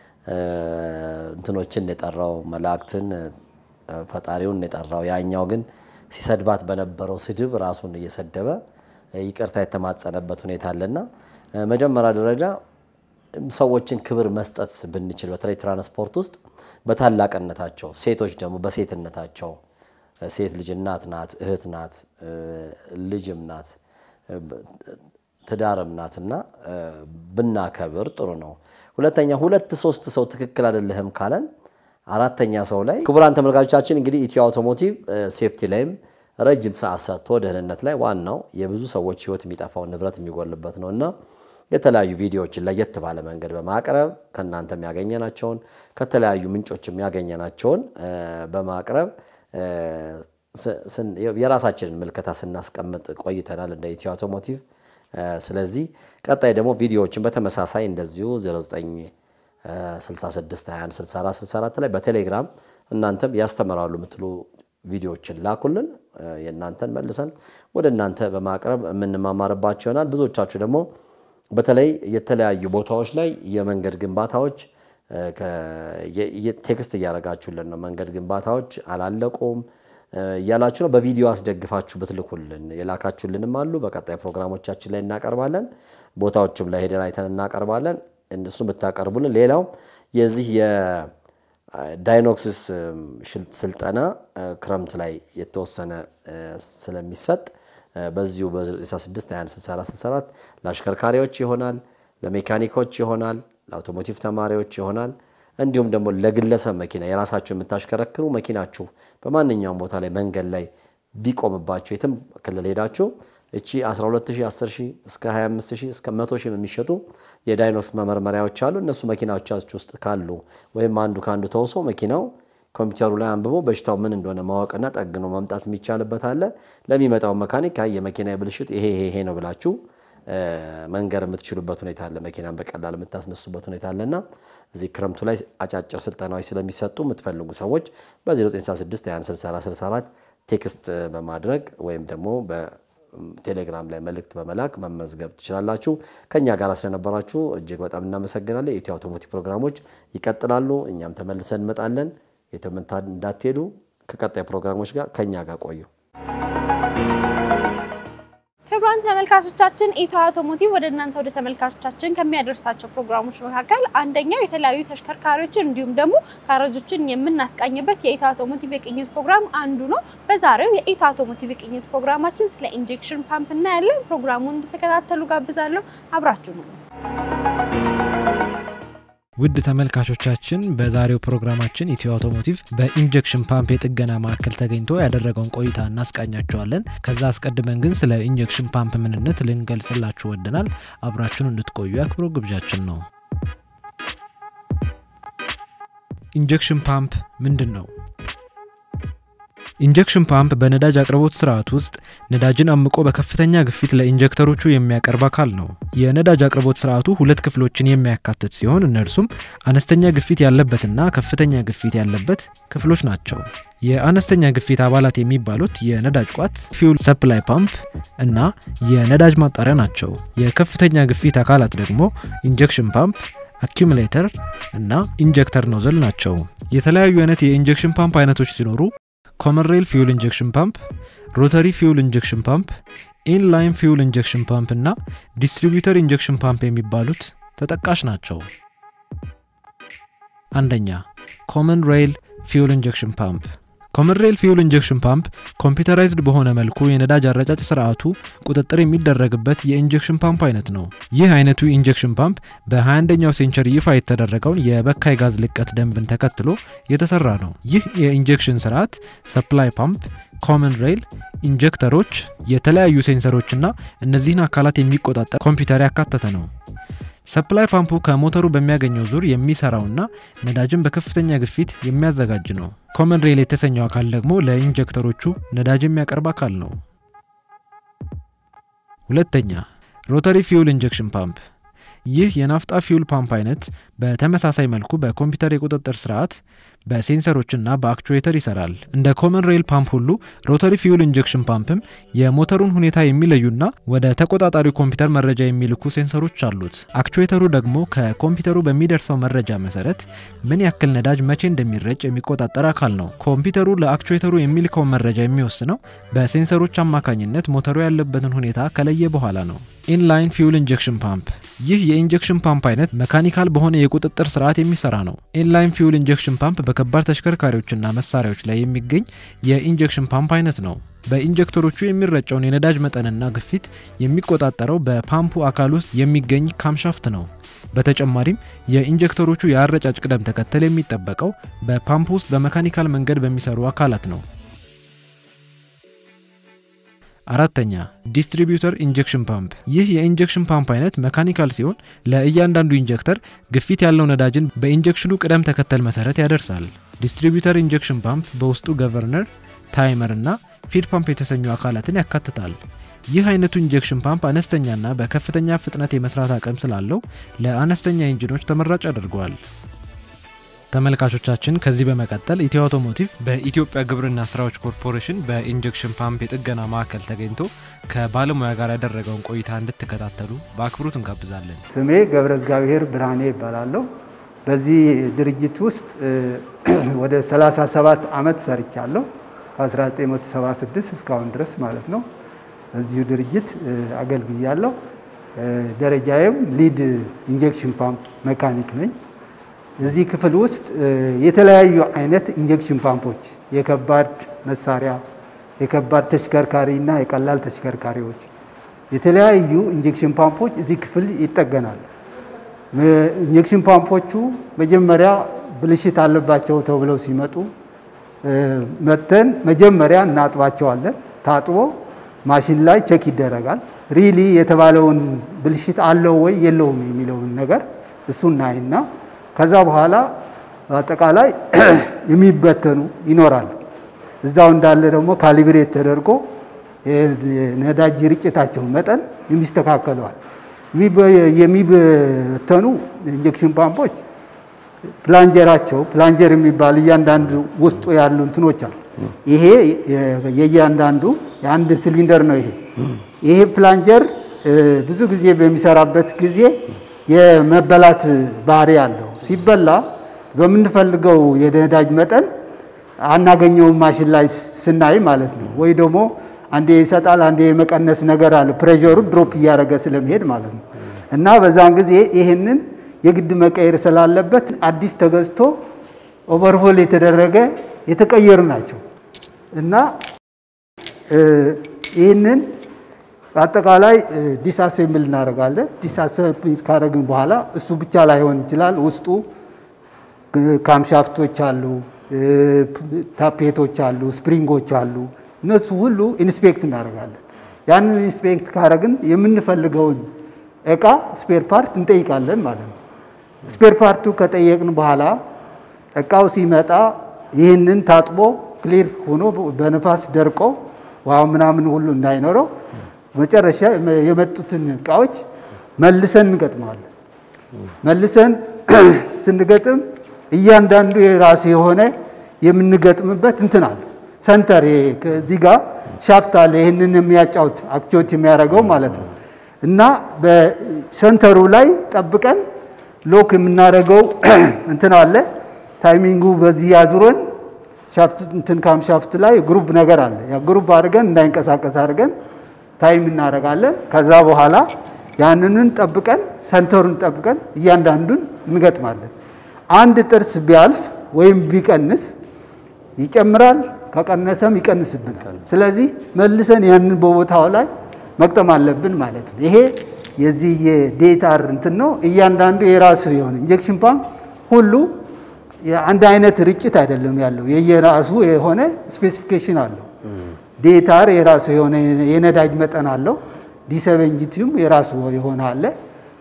እንትኖችን የጠራው መላእክትን ፈጣሪውን የጠራው ያኛው ግን ሲሰድባት በነበረው ስድብ ራሱን እየሰደበ ይቅርታ የተማጸነበት ሁኔታ አለና መጀመሪያ ደረጃ ሰዎችን ክብር መስጠት ብንችል በተለይ ትራንስፖርት ውስጥ በታላቅነታቸው፣ ሴቶች ደግሞ በሴትነታቸው ሴት ልጅ እናት ናት፣ እህት ናት፣ ልጅም ናት፣ ትዳርም ናት እና ብናከብር ጥሩ ነው። ሁለተኛ ሁለት ሶስት ሰው ትክክል አይደለህም ካለን አራተኛ ሰው ላይ ክቡራን ተመልካቾቻችን እንግዲህ ኢትዮ አውቶሞቲቭ ሴፍቲ ላይም ረጅም ሰዓት ሰጥቶ ደህንነት ላይ ዋናው የብዙ ሰዎች ሕይወት የሚጠፋው ንብረት የሚጎልበት ነው እና የተለያዩ ቪዲዮዎችን ለየት ባለ መንገድ በማቅረብ ከእናንተ የሚያገኘናቸውን ከተለያዩ ምንጮች የሚያገኘናቸውን በማቅረብ የራሳችንን ምልከታ ስናስቀምጥ ቆይተናል እንደ ኢትዮ አውቶሞቲቭ። ስለዚህ ቀጣይ ደግሞ ቪዲዮዎችን በተመሳሳይ እንደዚሁ 0966216464 ላይ በቴሌግራም እናንተም ያስተምራሉ የምትሉ ቪዲዮዎችን ላኩልን። የእናንተን መልሰን ወደ እናንተ በማቅረብ የምንማማርባቸው ይሆናል። ብዙዎቻችሁ ደግሞ በተለይ የተለያዩ ቦታዎች ላይ የመንገድ ግንባታዎች ቴክስት እያደረጋችሁልን ነው። መንገድ ግንባታዎች አላለቁም እያላችሁ ነው። በቪዲዮ አስደግፋችሁ ብትልኩልን የላካችሁልንም አሉ። በቀጣይ ፕሮግራሞቻችን ላይ እናቀርባለን። ቦታዎችም ላይ ሄደን አይተን እናቀርባለን። እነሱም ብታቀርቡልን። ሌላው የዚህ የዳይኖክሲስ ስልጠና ክረምት ላይ የተወሰነ ስለሚሰጥ በዚሁ በ96216464 ለአሽከርካሪዎች ይሆናል፣ ለሜካኒኮች ይሆናል፣ ለአውቶሞቲቭ ተማሪዎች ይሆናል። እንዲሁም ደግሞ ለግለሰብ መኪና የራሳችሁ የምታሽከረክሩ መኪናችሁ በማንኛውም ቦታ ላይ መንገድ ላይ ቢቆምባችሁ የትም ክልል ሄዳችሁ እቺ 120 10000 እስከ 25000 እስከ 100000 የሚሸጡ የዳይኖስ መመርመሪያዎች አሉ። እነሱ መኪናዎቻችሁ ውስጥ ካሉ ወይም አንዱ ከአንዱ ተውሶ መኪናው ኮምፒውተሩ ላይ አንብቦ በሽታው ምን እንደሆነ ማወቅና ጠግኖ ማምጣት የሚቻልበት አለ። ለሚመጣው መካኒክ አይ የመኪና ብልሽት ይሄ ይሄ ነው ብላችሁ መንገር የምትችሉበት ሁኔታ አለ። መኪናን በቀላል የምታስነሱበት ሁኔታ አለና እዚህ ክረምቱ ላይ አጫጭር ስልጠናዎች ስለሚሰጡ የምትፈልጉ ሰዎች በ0966 ቴክስት በማድረግ ወይም ደግሞ በቴሌግራም ላይ መልእክት በመላክ መመዝገብ ትችላላችሁ። ከእኛ ጋር ስለነበራችሁ እጅግ በጣም እናመሰግናለን። የኢትዮ አውቶሞቲቭ ፕሮግራሞች ይቀጥላሉ። እኛም ተመልሰን እንመጣለን። የትም እንዳትሄዱ። ከቀጣይ ፕሮግራሞች ጋር ከእኛ ጋር ቆዩ። ክቡራን ተመልካቾቻችን ኢትዮ አውቶሞቲቭ ወደ እናንተ ወደ ተመልካቾቻችን ከሚያደርሳቸው ፕሮግራሞች መካከል አንደኛው የተለያዩ ተሽከርካሪዎችን እንዲሁም ደግሞ ካረጆችን የምናስቃኝበት የኢትዮ አውቶሞቲቭ የቅኝት ፕሮግራም አንዱ ነው። በዛሬው የኢትዮ አውቶሞቲቭ የቅኝት ፕሮግራማችን ስለ ኢንጀክሽን ፓምፕ እናያለን። ፕሮግራሙን እንድትከታተሉ ጋብዛለሁ። አብራችሁ ነው። ውድ ተመልካቾቻችን በዛሬው ፕሮግራማችን ኢትዮ አውቶሞቲቭ በኢንጀክሽን ፓምፕ የጥገና ማዕከል ተገኝቶ ያደረገውን ቆይታ እናስቃኛቸዋለን። ከዛ አስቀድመን ግን ስለ ኢንጀክሽን ፓምፕ ምንነት ልንገልጽላችሁ ወደናል። አብራችሁን እንድትቆዩ አክብሮ ግብዣችን ነው። ኢንጀክሽን ፓምፕ ምንድን ነው? ኢንጀክሽን ፓምፕ በነዳጅ አቅርቦት ስርዓት ውስጥ ነዳጅን አምቆ በከፍተኛ ግፊት ለኢንጀክተሮቹ የሚያቀርብ አካል ነው። የነዳጅ አቅርቦት ስርዓቱ ሁለት ክፍሎችን የሚያካትት ሲሆን እነርሱም አነስተኛ ግፊት ያለበትና ከፍተኛ ግፊት ያለበት ክፍሎች ናቸው። የአነስተኛ ግፊት አባላት የሚባሉት የነዳጅ ቋት፣ ፊውል ሰፕላይ ፓምፕ እና የነዳጅ ማጣሪያ ናቸው። የከፍተኛ ግፊት አካላት ደግሞ ኢንጀክሽን ፓምፕ አኪሙሌተር እና ኢንጀክተር ኖዘል ናቸው። የተለያዩ አይነት የኢንጀክሽን ፓምፕ አይነቶች ሲኖሩ ኮመን ሬል ፊውል ኢንጀክሽን ፓምፕ፣ ሮተሪ ፊውል ኢንጀክሽን ፓምፕ፣ ኢንላይን ፊውል ኢንጀክሽን ፓምፕ እና ዲስትሪቢዩተር ኢንጀክሽን ፓምፕ የሚባሉት ተጠቃሽ ናቸው። አንደኛ ኮመን ሬል ፊውል ኢንጀክሽን ፓምፕ። ኮመን ሬል ፊውል ኢንጀክሽን ፓምፕ ኮምፒውተራይዝድ በሆነ መልኩ የነዳጅ አረጫጭ ስርዓቱ ቁጥጥር የሚደረግበት የኢንጀክሽን ፓምፕ አይነት ነው። ይህ አይነቱ ኢንጀክሽን ፓምፕ በ21ኛው ሴንቸሪ ይፋ የተደረገውን የበካይ ጋዝ ልቀት ደንብን ተከትሎ የተሰራ ነው። ይህ የኢንጀክሽን ስርዓት ሰፕላይ ፓምፕ፣ ኮመን ሬል፣ ኢንጀክተሮች፣ የተለያዩ ሴንሰሮችና እነዚህን አካላት የሚቆጣጠር ኮምፒውተር ያካተተ ነው። ሰፕላይ ፓምፑ ከሞተሩ በሚያገኘው ዙር የሚሰራውና ነዳጅን በከፍተኛ ግፊት የሚያዘጋጅ ነው። ኮመን ሬል የተሰኘው አካል ደግሞ ለኢንጀክተሮቹ ነዳጅ የሚያቀርብ አካል ነው። ሁለተኛ ሮተሪ ፊውል ኢንጀክሽን ፓምፕ። ይህ የናፍጣ ፊውል ፓምፕ አይነት በተመሳሳይ መልኩ በኮምፒውተር የቁጥጥር ስርዓት በሴንሰሮችና በአክቹዌተር ይሰራል። እንደ ኮመን ሬል ፓምፕ ሁሉ ሮተሪ ፊውል ኢንጀክሽን ፓምፕም የሞተሩን ሁኔታ የሚለዩና ወደ ተቆጣጣሪው ኮምፒውተር መረጃ የሚልኩ ሴንሰሮች አሉት። አክቹዌተሩ ደግሞ ከኮምፒውተሩ በሚደርሰው መረጃ መሰረት ምን ያክል ነዳጅ መቼ እንደሚረጭ የሚቆጣጠር አካል ነው። ኮምፒውተሩ ለአክቹዌተሩ የሚልከውን መረጃ የሚወስነው በሴንሰሮች አማካኝነት ሞተሩ ያለበትን ሁኔታ ከለየ በኋላ ነው። ኢንላይን ፊውል ኢንጀክሽን ፓምፕ። ይህ የኢንጀክሽን ፓምፕ አይነት መካኒካል በሆነ የቁጥጥር ስርዓት የሚሰራ ነው። ኢንላይን ፊውል ኢንጀክሽን ፓምፕ በከባድ ተሽከርካሪዎችና መሳሪያዎች ላይ የሚገኝ የኢንጀክሽን ፓምፕ አይነት ነው። በኢንጀክተሮቹ የሚረጨውን የነዳጅ መጠንና ግፊት የሚቆጣጠረው በፓምፑ አካል ውስጥ የሚገኝ ካምሻፍት ነው። በተጨማሪም የኢንጀክተሮቹ የአረጫጭ ቅደም ተከተል የሚጠበቀው በፓምፕ ውስጥ በመካኒካል መንገድ በሚሰሩ አካላት ነው። አራተኛ ዲስትሪቢዩተር ኢንጀክሽን ፓምፕ። ይህ የኢንጀክሽን ፓምፕ አይነት መካኒካል ሲሆን ለእያንዳንዱ ኢንጀክተር ግፊት ያለው ነዳጅን በኢንጀክሽኑ ቅደም ተከተል መሰረት ያደርሳል። ዲስትሪቢዩተር ኢንጀክሽን ፓምፕ በውስጡ ገቨርነር፣ ታይመር እና ፊድ ፓምፕ የተሰኙ አካላትን ያካትታል። ይህ አይነቱ ኢንጀክሽን ፓምፕ አነስተኛና በከፍተኛ ፍጥነት የመስራት አቅም ስላለው ለአነስተኛ ኢንጂኖች ተመራጭ ያደርገዋል። ተመልካቾቻችን ከዚህ በመቀጠል ኢትዮ አውቶሞቲቭ በኢትዮጵያ ግብርና ስራዎች ኮርፖሬሽን በኢንጀክሽን ፓምፕ የጥገና ማዕከል ተገኝቶ ከባለሙያ ጋር ያደረገውን ቆይታ እንድትከታተሉ በአክብሮት እንጋብዛለን። ስሜ ገብረ እግዚአብሔር ብርሃኔ ይባላለሁ። በዚህ ድርጅት ውስጥ ወደ 37 ዓመት ሰርቻለሁ። ከ1976 እስካሁን ድረስ ማለት ነው። በዚሁ ድርጅት አገልግያለሁ። ደረጃዬም ሊድ ኢንጀክሽን ፓምፕ መካኒክ ነኝ። እዚህ ክፍል ውስጥ የተለያዩ አይነት ኢንጀክሽን ፓምፖች የከባድ መሳሪያ፣ የከባድ ተሽከርካሪ እና የቀላል ተሽከርካሪዎች የተለያዩ ኢንጀክሽን ፓምፖች እዚህ ክፍል ይጠገናሉ። ኢንጀክሽን ፓምፖቹ መጀመሪያ ብልሽት አለባቸው ተብለው ሲመጡ መተን መጀመሪያ እናጥባቸዋለን። ታጥቦ ማሽን ላይ ቼክ ይደረጋል። ሪሊ የተባለውን ብልሽት አለው ወይ የለውም የሚለውን ነገር እሱ እናይና ከዛ በኋላ በአጠቃላይ የሚበተኑ ይኖራሉ። እዛው እንዳለ ደግሞ ካሊብሬት ተደርጎ የነዳጅ ርጭታቸው መጠን የሚስተካከለዋል። የሚበተኑ ኢንጀክሽን ፓምፖች ፕላንጀራቸው ፕላንጀር የሚባል እያንዳንዱ ውስጡ ያሉ እንትኖች አሉ። ይሄ የእያንዳንዱ የአንድ ሲሊንደር ነው። ይሄ ይሄ ፕላንጀር ብዙ ጊዜ በሚሰራበት ጊዜ የመበላት ባህሪ አለው። ሲበላ በምንፈልገው የነዳጅ መጠን አናገኘውም ማሽን ላይ ስናይ ማለት ነው። ወይ ደግሞ አንዴ ይሰጣል፣ አንዴ የመቀነስ ነገር አለ። ፕሬሸሩ ድሮፕ እያደረገ ስለሚሄድ ማለት ነው። እና በዛን ጊዜ ይህንን የግድ መቀየር ስላለበት አዲስ ተገዝቶ ኦቨርሆል የተደረገ የተቀየሩ ናቸው እና ይህንን በአጠቃላይ ዲስአሴምብል እናደርጋለን። ዲስአሴምብል ካደረግን በኋላ እሱ ብቻ ላይሆን ይችላል። ውስጡ ካምሻፍቶች አሉ፣ ታፔቶች አሉ፣ ስፕሪንጎች አሉ። እነሱ ሁሉ ኢንስፔክት እናደርጋለን። ያንን ኢንስፔክት ካደረግን የምንፈልገውን እቃ ስፔር ፓርት እንጠይቃለን ማለት ነው። ስፔር ፓርቱ ከጠየቅን በኋላ እቃው ሲመጣ ይህንን ታጥቦ ክሊር ሆኖ በነፋስ ደርቆ ውሃ ምናምን ሁሉ እንዳይኖረው መጨረሻ የመጡትን እቃዎች መልሰን እንገጥመዋለን። መልሰን ስንገጥም እያንዳንዱ የራሱ የሆነ የምንገጥምበት እንትን አለ። ሰንተር እዚህ ጋር ሻፍት አለ። ይህንን የሚያጫውት አክቲዎት የሚያደርገው ማለት ነው። እና በሰንተሩ ላይ ጠብቀን ሎክ የምናደርገው እንትን አለ። ታይሚንጉ በዚህ ያዙረን ሻፍት እንትን ካም ሻፍት ላይ ግሩፕ ነገር አለ። ያ ግሩፕ አድርገን እንዳይንቀሳቀስ አድርገን ታይም እናደርጋለን። ከዛ በኋላ ያንንን ጠብቀን ሰንተሩን ጠብቀን እያንዳንዱን እንገጥማለን። አንድ ጥርስ ቢያልፍ ወይም ቢቀንስ ይጨምራል፣ ከቀነሰም ይቀንስብናል። ስለዚህ መልሰን ያንን በቦታው ላይ መቅጠም አለብን ማለት ነው። ይሄ የዚህ የዴታር እንትን ነው። እያንዳንዱ የራሱ የሆነ ኢንጀክሽን ፓምፕ ሁሉ አንድ አይነት ርጭት አይደለም ያለው፣ የየራሱ የሆነ ስፔሲፊኬሽን አለው። ዴታር የራሱ የሆነ የነዳጅ መጠን አለው። ዲሰቨንጂቲውም የራሱ የሆነ አለ።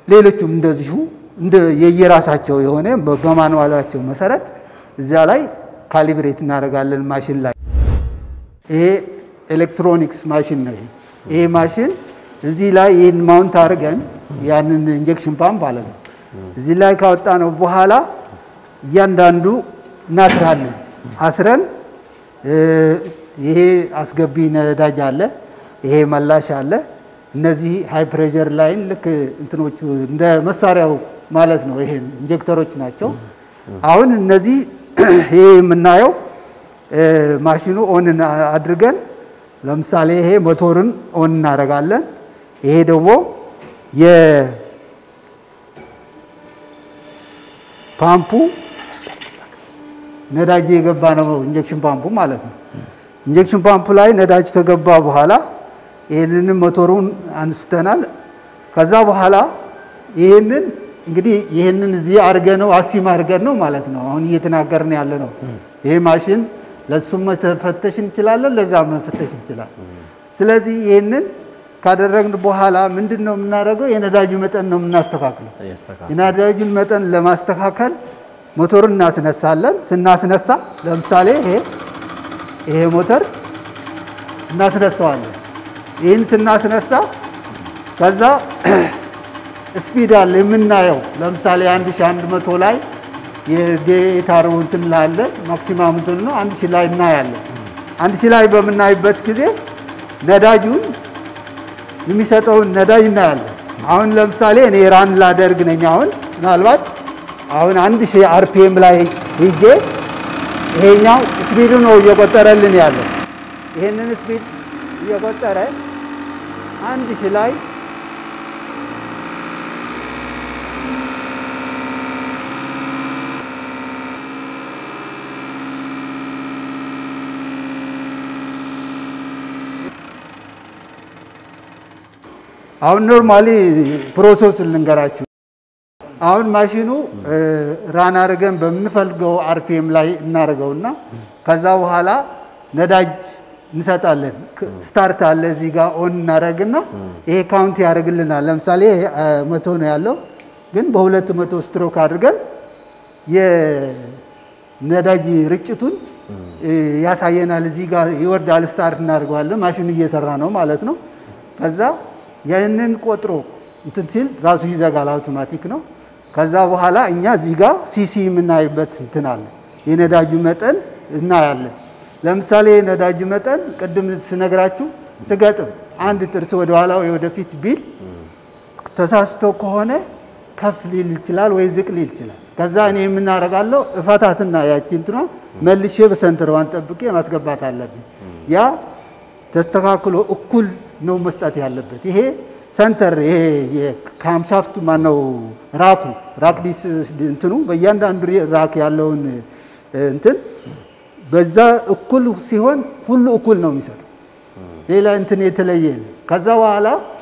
ሌሎቹም እንደዚሁ እንደ የየራሳቸው የሆነ በ- በማንዋላቸው መሰረት እዚያ ላይ ካሊብሬት እናደርጋለን ማሽን ላይ ይሄ ኤሌክትሮኒክስ ማሽን ነው። ይሄ ይሄ ማሽን እዚህ ላይ ይህን ማውንት አድርገን ያንን ኢንጀክሽን ፓምፕ ማለት ነው እዚህ ላይ ካወጣ ነው በኋላ እያንዳንዱ እናስራለን። አስረን እ፣ ይሄ አስገቢ ነዳጅ አለ፣ ይሄ መላሽ አለ። እነዚህ ሃይ ፕሬዠር ላይን ልክ እንትኖቹ እንደ መሳሪያው ማለት ነው። ይሄ ኢንጀክተሮች ናቸው። አሁን እነዚህ ይሄ የምናየው እ፣ ማሽኑ ኦን አድርገን ለምሳሌ ይሄ ሞቶርን ኦን እናደርጋለን። ይሄ ደግሞ የፓምፑ ነዳጅ የገባ ነው። ኢንጀክሽን ፓምፑ ማለት ነው። ኢንጀክሽን ፓምፑ ላይ ነዳጅ ከገባ በኋላ ይህንንም ሞተሩን አንስተናል። ከዛ በኋላ ይህንን እንግዲህ ይህንን እዚህ አድርገ ነው አሲም አድርገን ነው ማለት ነው አሁን እየተናገርን ያለ ነው። ይሄ ማሽን ለሱም መፈተሽ እንችላለን፣ ለዛ መፈተሽ እንችላለን። ስለዚህ ይህንን ካደረግን በኋላ ምንድን ነው የምናደርገው? የነዳጁ መጠን ነው የምናስተካክለው። የነዳጁን መጠን ለማስተካከል ሞተሩን እናስነሳለን። ስናስነሳ ለምሳሌ ይሄ ይሄ ሞተር እናስነሳዋለን። ይህን ስናስነሳ ከዛ ስፒድ አለ የምናየው ለምሳሌ 1100 ላይ የዴታር እንትን ላለ ማክሲማም እንትን ነው አንድ ሺህ ላይ እናያለን። አንድ ሺህ ላይ በምናይበት ጊዜ ነዳጁን የሚሰጠውን ነዳጅ እናያለን። አሁን ለምሳሌ እኔ ራን ላደርግ ነኝ። አሁን ምናልባት አሁን አንድ ሺህ አርፒኤም ላይ ሂጄ ይሄኛው ስፒዱ ነው እየቆጠረልን ያለው። ይሄንን ስፒድ እየቆጠረ አንድ ሺህ ላይ አሁን ኖርማሊ ፕሮሰሱን ልንገራችሁ። አሁን ማሽኑ ራን አድርገን በምንፈልገው አርፒኤም ላይ እናደርገውና ከዛ በኋላ ነዳጅ እንሰጣለን። ስታርት አለ እዚህ ጋር ኦን እናደርግና ይሄ ካውንት ያደርግልናል። ለምሳሌ ይሄ መቶ ነው ያለው፣ ግን በሁለት መቶ ስትሮክ አድርገን የነዳጅ ርጭቱን ያሳየናል። እዚህ ጋር ይወርዳል። ስታርት እናደርገዋለን። ማሽኑ እየሰራ ነው ማለት ነው። ከዛ ያንን ቆጥሮ እንትን ሲል ራሱ ይዘጋል። አውቶማቲክ ነው። ከዛ በኋላ እኛ እዚህ ጋር ሲሲ የምናይበት እንትን አለ። የነዳጁ መጠን እናያለን። ለምሳሌ የነዳጁ መጠን ቅድም ስነግራችሁ ስገጥም አንድ ጥርስ ወደ ኋላ ወይ ወደፊት ቢል ተሳስቶ ከሆነ ከፍ ሊል ይችላል ወይ ዝቅ ሊል ይችላል። ከዛ እኔ የምናደርጋለሁ እፈታትና ያቺ እንትኗ መልሼ በሰንተሯን ጠብቄ ማስገባት አለብኝ። ያ ተስተካክሎ እኩል ነው መስጠት ያለበት። ይሄ ሰንተር ይሄ የካምሻፍቱ ማነው ራኩ ራክ ዲስ እንትኑ በእያንዳንዱ ራክ ያለውን እንትን በዛ እኩል ሲሆን ሁሉ እኩል ነው የሚሰጠው። ሌላ እንትን የተለየ የለም። ከዛ በኋላ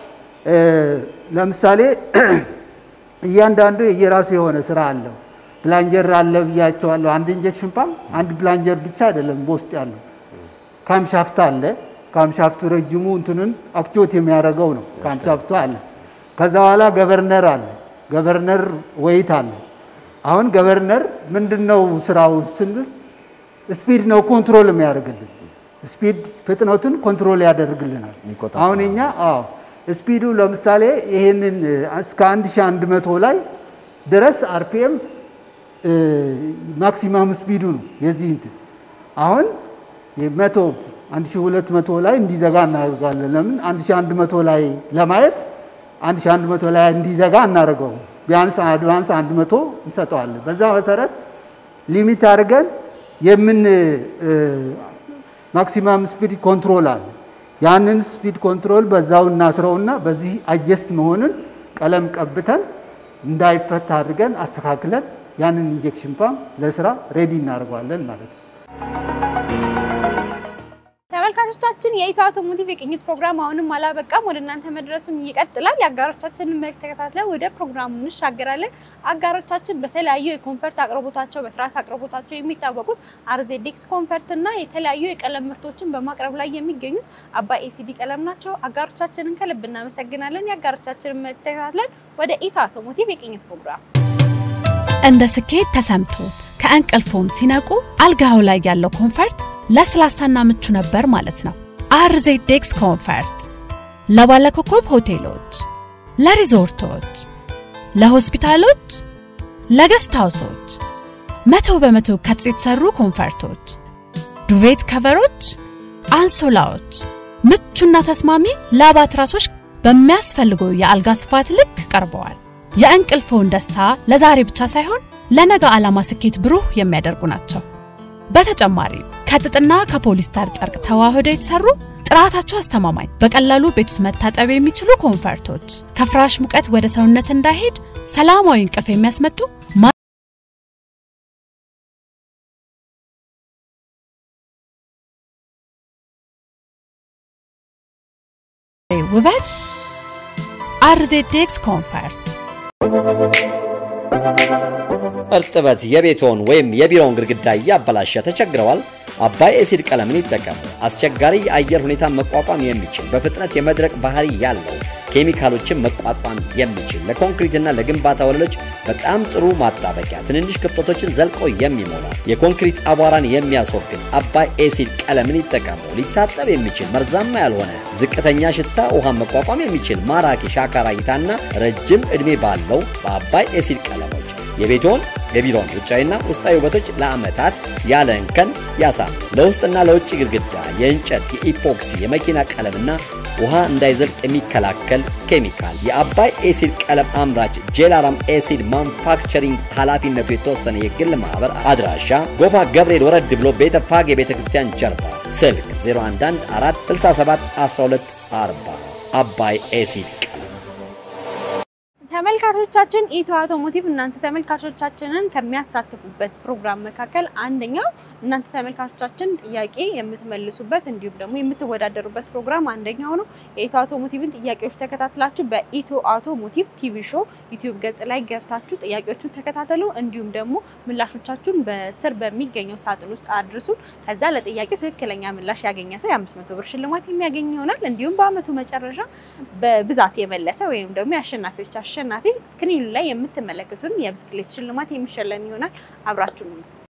ለምሳሌ እያንዳንዱ የራሱ የሆነ ስራ አለው። ፕላንጀር አለ ብያቸዋለሁ። አንድ ኢንጀክሽን ፓምፕ አንድ ፕላንጀር ብቻ አይደለም በውስጥ ያለው ካምሻፍት አለ። ካምሻፍቱ ረጅሙ እንትንን አክቲዌት የሚያደርገው ነው። ካምሻፍቱ አለ። ከዛ በኋላ ገቨርነር አለ። ገቨርነር ወይት አለ። አሁን ገቨርነር ምንድነው ስራው ስንል ስፒድ ነው ኮንትሮል የሚያደርግልን። ስፒድ ፍጥነቱን ኮንትሮል ያደርግልናል። አሁን እኛ አዎ ስፒዱ ለምሳሌ ይሄንን እስከ 1100 ላይ ድረስ አርፒኤም ማክሲማም ስፒዱ ነው የዚህ እንትን አሁን የመቶ 1200 ላይ እንዲዘጋ እናደርጋለን። ለምን 1100 ላይ ለማየት 1100 ላይ እንዲዘጋ እናደርገው ቢያንስ አድቫንስ 100 እንሰጠዋለን። በዛ መሰረት ሊሚት አድርገን የምን ማክሲማም ስፒድ ኮንትሮል አለ። ያንን ስፒድ ኮንትሮል በዛው እናስረውና በዚህ አጀስት መሆኑን ቀለም ቀብተን እንዳይፈታ አድርገን አስተካክለን ያንን ኢንጀክሽን ፓምፕ ለስራ ሬዲ እናደርገዋለን ማለት ነው። ተመልካቾቻችን የኢትዮ አውቶሞቲቭ የቅኝት ፕሮግራም አሁንም አላበቃም፣ ወደ እናንተ መድረሱን ይቀጥላል። የአጋሮቻችንን መልክ ተከታትለን ወደ ፕሮግራሙ እንሻገራለን። አጋሮቻችን በተለያዩ የኮንፈርት አቅርቦታቸው በትራስ አቅርቦታቸው የሚታወቁት አርዜዴክስ ኮንፈርት እና የተለያዩ የቀለም ምርቶችን በማቅረብ ላይ የሚገኙት አባይ ኤሲዲ ቀለም ናቸው። አጋሮቻችንን ከልብ እናመሰግናለን። የአጋሮቻችንን መልክ ተከታትለን ወደ ኢትዮ አውቶሞቲቭ የቅኝት ፕሮግራም እንደ ስኬት ተሰምቶት ከእንቅልፎም ሲነቁ አልጋው ላይ ያለው ኮንፈርት ለስላሳና ምቹ ነበር ማለት ነው። አርዜዴክስ ኮንፈርት ለባለኮከብ ሆቴሎች፣ ለሪዞርቶች፣ ለሆስፒታሎች፣ ለገስት ሃውሶች መቶ በመቶ ከጥጥ የተሰሩ ኮንፈርቶች፣ ዱቬት ከቨሮች፣ አንሶላዎች፣ ምቹና ተስማሚ ላባ ትራሶች በሚያስፈልገው የአልጋ ስፋት ልክ ቀርበዋል። የእንቅልፍዎን ደስታ ለዛሬ ብቻ ሳይሆን ለነገ ዓላማ ስኬት ብሩህ የሚያደርጉ ናቸው። በተጨማሪ ከጥጥና ከፖሊስተር ጨርቅ ተዋህደው የተሰሩ ጥራታቸው አስተማማኝ፣ በቀላሉ ቤት ውስጥ መታጠብ የሚችሉ ኮንፈርቶች ከፍራሽ ሙቀት ወደ ሰውነት እንዳይሄድ ሰላማዊ እንቅልፍ የሚያስመጡ ውበት አርዜዴክስ ኮንፈርት እርጥበት የቤትዎን ወይም የቢሮውን ግድግዳ እያበላሸ ተቸግረዋል? አባይ ኤሲድ ቀለምን ይጠቀሙ። አስቸጋሪ የአየር ሁኔታ መቋቋም የሚችል በፍጥነት የመድረቅ ባህሪ ያለው ኬሚካሎችን መቋቋም የሚችል ለኮንክሪትና ለግንባታ ወለሎች በጣም ጥሩ ማጣበቂያ፣ ትንንሽ ክፍተቶችን ዘልቆ የሚሞላ የኮንክሪት አቧራን የሚያስወግድ አባይ ኤሲድ ቀለምን ይጠቀሙ። ሊታጠብ የሚችል መርዛማ ያልሆነ ዝቅተኛ ሽታ ውሃን መቋቋም የሚችል ማራኪ ሻካራ እይታና ረጅም ዕድሜ ባለው በአባይ ኤሲድ ቀለሞች የቤትዎን የቢሮን ውጫዊና ውስጣዊ ውበቶች ለዓመታት ያለ እንከን ያሳም። ለውስጥና ለውጭ ግድግዳ የእንጨት፣ የኢፖክሲ፣ የመኪና ቀለምና ውሃ እንዳይዘልቅ የሚከላከል ኬሚካል የአባይ ኤሲድ ቀለም አምራች ጄላራም ኤሲድ ማኑፋክቸሪንግ ኃላፊነቱ የተወሰነ የግል ማህበር አድራሻ ጎፋ ገብርኤል ወረድ ብሎ ቤተ ፋጌ ቤተ ክርስቲያን ጀርባ ስልክ 0114671240 አባይ ኤሲድ ተመልካቾቻችን ኢትዮ አውቶሞቲቭ እናንተ ተመልካቾቻችንን ከሚያሳትፉበት ፕሮግራም መካከል አንደኛው እናንተ ተመልካቾቻችን ጥያቄ የምትመልሱበት እንዲሁም ደግሞ የምትወዳደሩበት ፕሮግራም አንደኛው ነው። የኢትዮ አውቶሞቲቭን ጥያቄዎች ተከታትላችሁ በኢትዮ አውቶሞቲቭ ቲቪ ሾው ዩቲዩብ ገጽ ላይ ገብታችሁ ጥያቄዎቹን ተከታተሉ። እንዲሁም ደግሞ ምላሾቻችሁን በስር በሚገኘው ሳጥን ውስጥ አድርሱ። ከዛ ለጥያቄው ትክክለኛ ምላሽ ያገኘ ሰው የአምስት መቶ ብር ሽልማት የሚያገኝ ይሆናል። እንዲሁም በአመቱ መጨረሻ በብዛት የመለሰ ወይም ደግሞ የአሸናፊዎች አሸናፊ ስክሪኑ ላይ የምትመለከቱን የብስክሌት ሽልማት የሚሸለም ይሆናል። አብራችሁ ነው